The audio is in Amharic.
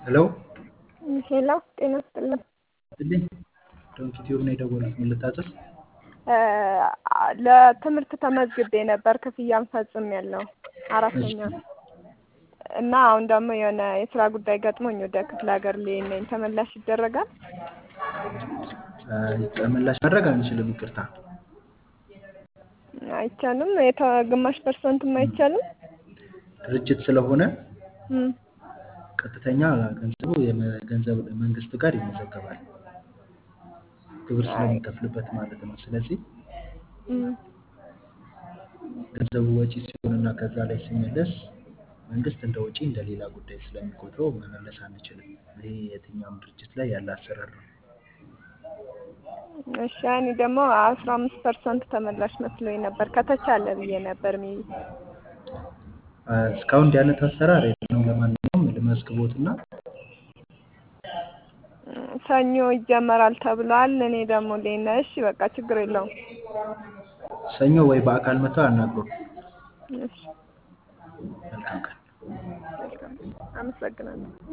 ሄሎ ሄሎ ጤና ይስጥልኝ። ይስጥልኝ። ዶንኪ ቲዩብ ነው የደወሉት። ምን ልታዘዝ? ለትምህርት ተመዝግቤ ነበር ክፍያም ፈጽሜያለሁ አራተኛ እና አሁን ደግሞ የሆነ የስራ ጉዳይ ገጥሞኝ ወደ ክፍለ ሀገር ልሄድ ነኝ። ተመላሽ ይደረጋል? ተመላሽ ማድረግ አንችልም። ይቅርታ አይቻልም? የተ- ግማሽ ፐርሰንትም አይቻልም? ድርጅት ስለሆነ እም፣ ቀጥተኛ ገንዘቡ የገንዘብ መንግስት ጋር ይመዘገባል። ግብር ስለሚከፍልበት ማለት ነው። ስለዚህ እም፣ ገንዘቡ ወጪ ሲሆንና ከዛ ላይ ሲመለስ መንግስት እንደ ወጪ እንደ ሌላ ጉዳይ ስለሚቆጥረው መመለስ አንችልም። ይሄ የትኛውም ድርጅት ላይ ያለ አሰራር ነው። እሺ እኔ ደግሞ አስራ አምስት ፐርሰንት ተመላሽ መስሎኝ ነበር ከተቻለ ብዬ ነበር ሚ እስካሁን እንዲህ አይነት አሰራር የለውም። ለማንኛውም ልመዝግቦትና ሰኞ ይጀመራል ተብሏል። እኔ ደግሞ ሌና እሺ በቃ ችግር የለውም። ሰኞ ወይ በአካል መጥተው አናግሩን። እሺ መልካም ቀን። አመሰግናለሁ።